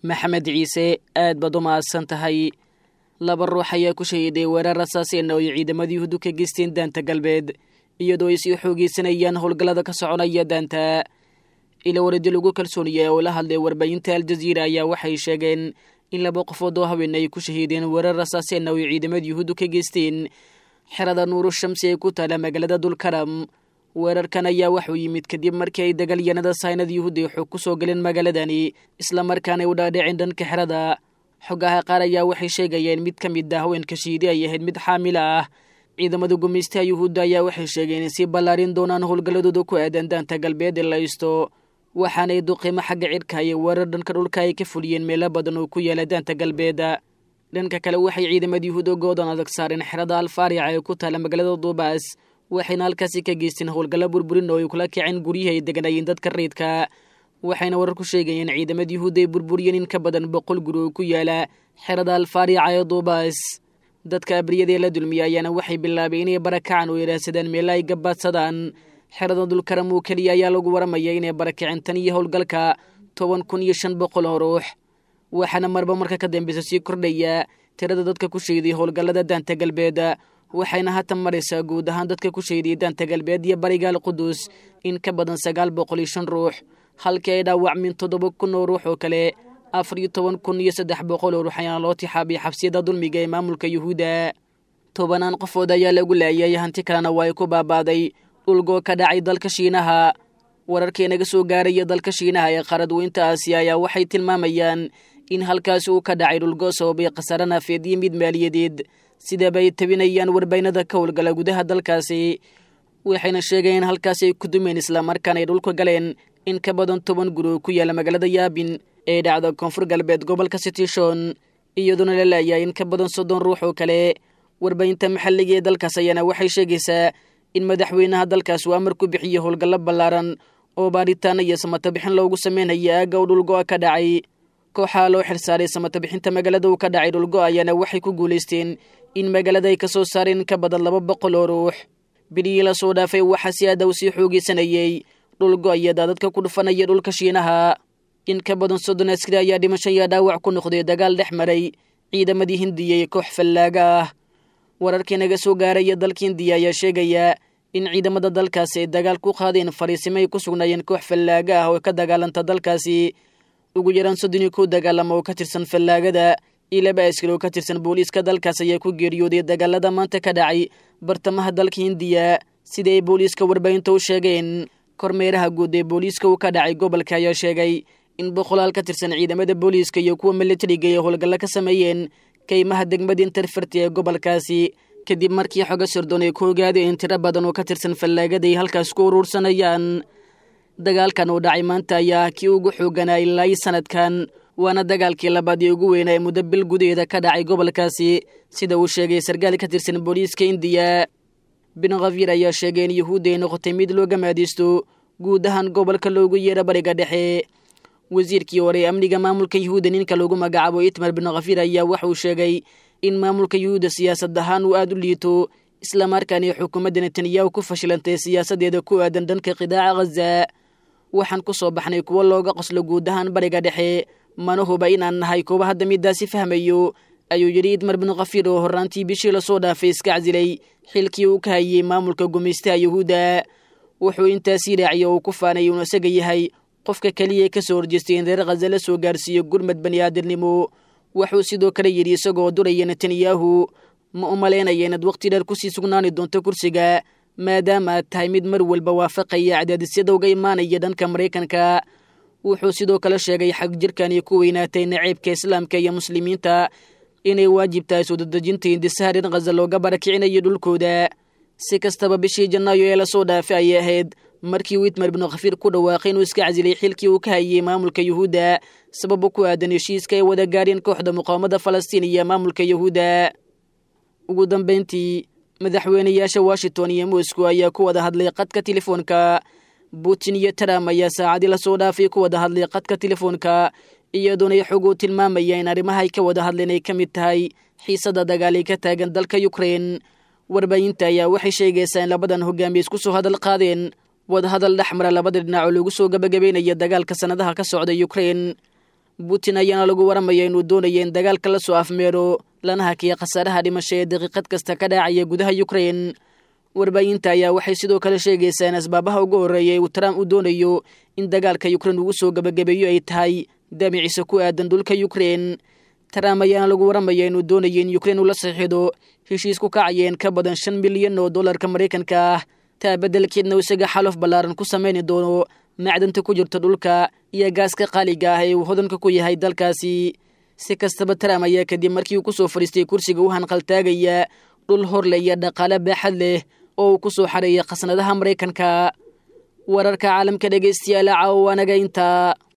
maxamed ciise aad baad u mahadsan tahay laba ruux ayaa ku shahiday weerar rasaaseen oo ay ciidamada yuhuuddu ka geysteen daanta galbeed iyadoo ay sii xoogeysanayaan howlgallada ka soconaya daanta ila waradi lagu kalsooniyay oo la hadlay warbaahinta aljaziira ayaa waxay sheegeen in laba qofood oo haween ay ku shahiideen weerar rasaaseen oo ay ciidamada yuhuuddu ka geysteen xerada nuuru shamsi ee ku taala magaalada dulkaram weerarkan ayaa waxuu yimid kadib markii ay dagaalyanada saynada yuhuudda ay xog ku soo galeen magaaladani islamarkaanay u dhaadhiceen dhanka xerada xogaha qaar ayaa waxay sheegayeen mid ka mid ah haweenka shiidi ay ahayd mid xaamila ah ciidamada gumaystaha yuhuudda ayaa waxay sheegeen in si ballaarin doonaan howlgalladooda ku aadan daanta galbeed ee la isto waxaanay duqiimo xagga cidhka iyo weerar dhanka dhulka ay ka fuliyeen meelo badan oo ku yaala daanta galbeeda dhanka kale waxay ciidamada yuhuud ogoodan adag saareen xerada alfaarica ee ku taala magaalada duubaas waxayna halkaasi ka geysteen howlgallo burburin oo ay kula kaceen guryaha ay deganayeen dadka reydka waxayna warar ku sheegayeen ciidamada yuhuudda ay burburiyeen in ka badan boqol guri oo ku yaala xerada alfaarica ee duubaas dadka abriyadaee la dulmiya ayaana waxay bilaabeen inay barakacaan oo yidhaahsadaan meelo ay gabaadsadaan xerada dulkaram oo keliya ayaa lagu waramaya inay barakaceen tan iyo howlgalka toban kun iyo shan boqol oo ruux waxaana marba marka ka dambeysa sii kordhaya tirada dadka ku shayday howlgallada daanta galbeed waxayna haatan maraysaa guud ahaan dadka ku shaydiyay daanta galbeed iyo barigaal qudus in ka badan sagaal boqol iyo shan ruux halkii ay dhaawacmin toddoba kun oo ruux oo kale afar iyo toban kun iyo saddex boqol oo ruux ayaana loo tixaabiyay xabsiyada dulmiga ee maamulka yuhuudda tobanaan qofood ayaa lagu laayay hanti kalena waa ay ku baabaaday dhulgoo ka dhacay dalka shiinaha wararkii naga soo gaaraya dalka shiinaha ee qaradweynta aasiya ayaa waxay tilmaamayaan in halkaasi uu ka dhacay dhulgoo sababay khasaare naafeed iyo mid maaliyadeed sidaba ay tabinayaan warbaynada ka howlgala gudaha dalkaasi waxayna sheegeen in halkaasi ay ku dumeen islamarkaana ay dhulka galeen in ka badan toban guri oo ku yaala magaalada yaabin ee dhacda koonfur galbeed gobolka sitishon iyadoona la laayahay in ka badan soddon ruux oo kale warbahinta maxalliga ee dalkaas ayaana waxay sheegaysaa in madaxweynaha dalkaas uu amar ku bixiyo howlgallo ballaaran oo baaritaana iyo samatabixin loogu sameynaya aagga u dhulgo'a ka dhacay kooxaha loo xilsaaray samatabixinta magaalada uu ka dhacay dhulgo ayaana waxay ku guulaysteen in magaalada ay ka soo saareen in ka badan laba boqol oo ruux bilihii la soo dhaafay waxaa si aada u sii xoogeysanayey dhulgo iyo daadadka ku dhufanaya dhulka shiinaha in ka badan soddon askari ayaa dhimasho iyo dhaawac ku noqday dagaal dhex maray ciidamadii hindiya iyo koox fallaaga ah wararkii naga soo gaaraya dalka hindiya ayaa sheegaya in ciidamada dalkaasi ay dagaal ku qaadeen fariisimo ay ku sugnaayeen koox fallaaga ah oo ka dagaalanta dalkaasi ugu yaraan soddon iyo kow dagaalama oo ka tirsan fallaagada iyo laba askari oo ka tirsan booliiska dalkaas ayaa ku geeriyooday dagaalada maanta ka dhacay bartamaha dalka hindiya sida ay booliiska warbaahinta u sheegeen kormeeraha guud ee booliiska uu ka dhacay gobolka ayaa sheegay in boqolaal ka tirsan ciidamada booliiska iyo kuwa militariga ay howlgallo ka sameeyeen kaymaha degmada interferti ee gobolkaasi kadib markii xoga sirdoon ay ku ogaadeen in tiro badan oo ka tirsan fallaagada ay halkaas ku uruursanayaan dagaalkan uu dhacay maanta ayaa kii ugu xooganaa ilaa sanadkan waana dagaalkii labaad ee ugu weynaa ee muddo bil gudaheeda ka dhacay gobolkaasi sida uu sheegay sarkaal ka tirsan booliiska indiya bin khafir ayaa sheegay in yuhuudda ay noqotay mid looga maadaysto guud ahaan gobolka loogu yeero bariga dhexe wasiirkii hore ee amniga maamulka yuhuudda ninka lagu magacaabo itmar bin khafir ayaa waxauu sheegay in maamulka yuhuudda siyaasad ahaan uu aada u liito islamarkaana ay xukuumadda netanyahu ku fashilantay siyaasadeeda ku aadan dhanka qidaaca khaza waxaan ku soo baxnay kuwo looga qoslo guud ahaan bariga dhexe mana huba inaan nahay kuwa hadda midaasi fahmayo ayuu yidhi idmar bin khafir oo horraantii bishii lasoo dhaafay iska casilay xilkii uu ka hayey maamulka gumaystaha yuhuudda wuxuu intaasii raaciyay oo uu ku faanay uunu isaga yahay qofka keliya ka soo horjeestay in reer khaza la soo gaarsiiyo gurmad bani aadamnimo wuxuu sidoo kale yidhi isagoo duraya netanyahu ma u malaynaya inaad waqti dheer kusii sugnaani doonto kursiga maadaama aad tahay mid mar walba waafaqaya cadaadisyada uga imaanaya dhanka maraykanka wuxuu sidoo kale sheegay xag jirkani ku weynaatay naceybka islaamka iyo muslimiinta inay waajib tahay soo dadejinta hindisaha reer khaza looga barakicinayo dhulkooda si kastaba bishii janaayo ee lasoo dhaafay ayay ahayd markii witmer binu khafiir ku dhawaaqay inuu iska casilay xilkii uu ka hayey maamulka yuhuudda sababo ku aadan heshiiska ay wada gaareen kooxda muqaawamada falastiin iyo maamulka yuhuudda ugu dambayntii madaxweynayaasha washington iyo moscow ayaa ku wada hadlay qadka telefoonka putin iyo trump ayaa saacadii lasoo dhaafay ku wada hadlay qadka telefoonka iyadoona ay xog uu tilmaamaya in arrimaha ay ka wada hadleen ay ka mid tahay xiisada dagaal ay ka taagan dalka ukrein warbaahinta ayaa waxay sheegaysaa in labadan hogaamiye isku soo hadal qaadeen wadahadal dhexmara labada dhinac oo lagu soo gabagabeynaya dagaalka sanadaha ka socda ukrein putin ayaana lagu waramaya inuu doonaya in dagaalka la soo afmeero lana hakiya khasaaraha dhimasho ee daqiiqad kasta ka dhacaya gudaha ukrein warbaahinta ayaa waxay sidoo kale sheegaysaa in asbaabaha ugu horreeya uu trump u doonayo in dagaalka ukrein ugu soo gebagabeeyo ay tahay damiciisa ku aadan dhulka ukrein trump ayaana lagu waramaya inuu doonayo in ukrein uu la saxiixdo heshiis ku kacayeen ka badan shan milyan oo dollarka maraykanka ah taa beddelkeedna isaga xalof ballaaran ku samayni doono macdanta ku jirta dhulka iyo gaaska qaaliga ah ee uu hodanka ku yahay dalkaasi si kastaba trump ayaa kadib markii uu ku soo fadhiistay kursiga u hanqaltaagaya dhul horle iyo dhaqaale baaxad leh oo uu ku soo xareeyay khasnadaha maraykanka wararka caalamka dhegaystayaal caawa anaga intaa